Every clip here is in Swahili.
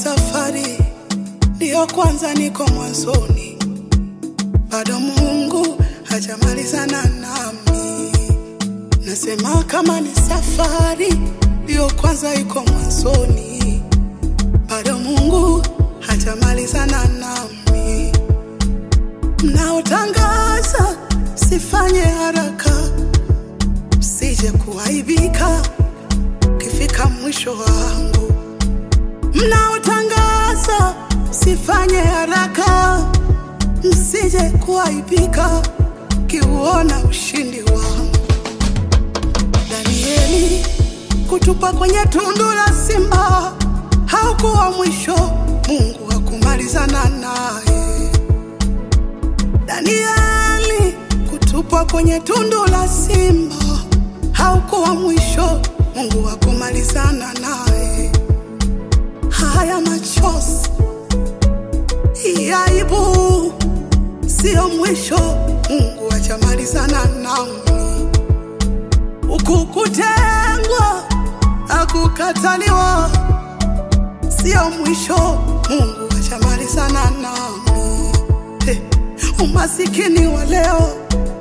safari ndiyo kwanza niko mwanzoni, bado Mungu hajamalizana nami. Nasema kama ni safari ndiyo kwanza iko mwanzoni, bado Mungu hajamalizana nami. Mnaotangaza sifanye haraka, msije kuaibika ukifika mwisho wangu. Mnaotangaza sifanye haraka, msije kuaibika kiuona ushindi wangu. Danieli kutupa kwenye tundu la simba haukuwa mwisho, Mungu hakumalizana naye. Danieli kutupwa kwenye tundu la simba haukuwa mwisho, Mungu hakumalizana naye. Haya machozi, hii aibu siyo mwisho, Mungu hajamalizana nami. Huku kutengwa na kukataliwa sio mwisho, Mungu hajamalizana nami. Hey, umasikini wa leo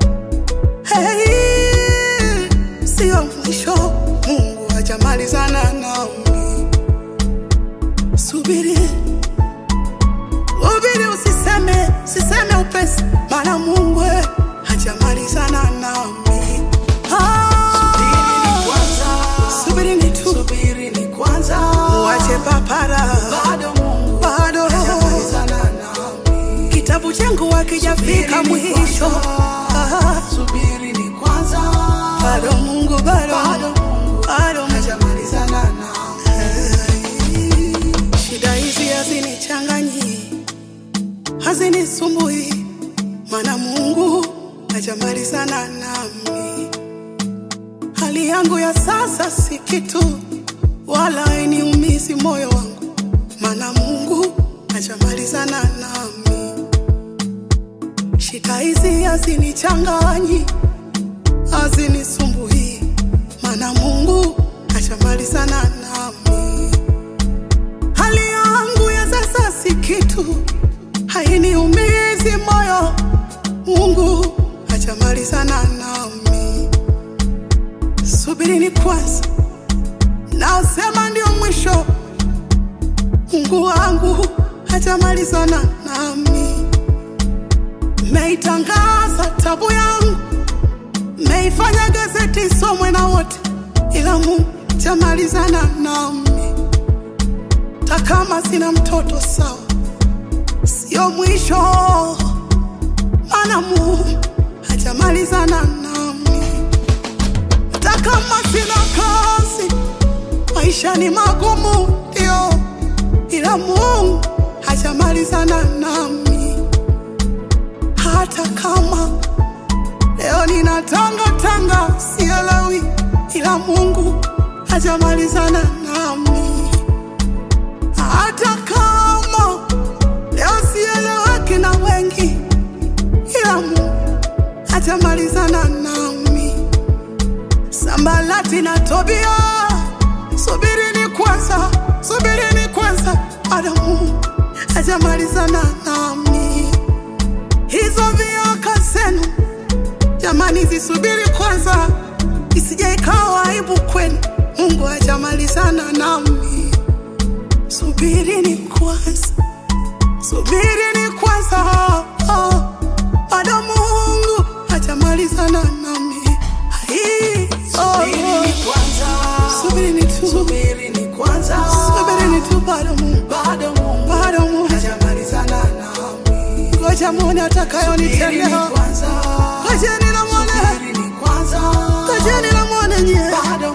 hey, sio mwisho, Mungu hajamalizana nami. Subiri, subiri, usiseme, usiseme upesi, maana Mungu eh, hajamalizana nami. Ah, subirini tu, Subiri ni kwanza, uache papara, bado Mungu bado hajamalizana nami. kitabu changu hakijafika Subiri ni mwisho. kwanza, Ah, Subiri ni kwanza, bado Mungu, bado bado Mungu bado hajamalizana nami. Shida hizi hazinichanganyi, hazinisumbui, maana Mungu hajamalizana nami. Hali yangu ya sasa si kitu, wala hainiumizi moyo wangu, maana Mungu hajamalizana nami. Shida hizi hazinichanganyi, hazinisumbui, maana Mungu hajamalizana nami. Hali yangu ya sasa si kitu, hainiumizi moyo. Mungu hajamalizana nami. Subirini kwanza, naosema ndio mwisho. Mungu wangu hajamalizana nami. Meitangaza tabu yangu, meifanya gazeti isomwe na wote, ila Mungu hajamalizana nami hata kama sina mtoto sawa, sio mwisho, maana Mungu hajamalizana nami. Hata kama sina kazi, maisha ni magumu, ndio, ila Mungu hajamalizana nami. Hata kama leo ninatanga tanga, sielewi, ila Mungu hajamalizana nami hata kama leo sieleweki na wengi, ila Mungu hatamalizana nami. Sambalati na Tobia, subirini kwanza, subirini kwanza, bado Mungu hatamalizana nami. Hizo vioka zenu jamani, zisubiri kwanza, isije ikawa aibu kwenu. Mungu hajamalizana nami. Subirini kwanza, subirini kwanza, oh, bado Mungu hajamalizana nami. Ai, oh, Subiri ni kwanza, Subirini tu, subiri ni kwanza, subirini tu, bado Mungu, bado Mungu bado Mungu, hajamalizana nami. ngoja muone Subiri ni atakayonitendea. kwanza, Ngojeni na muone, subiri ni kwanza, ngojeni na muone nyie. bado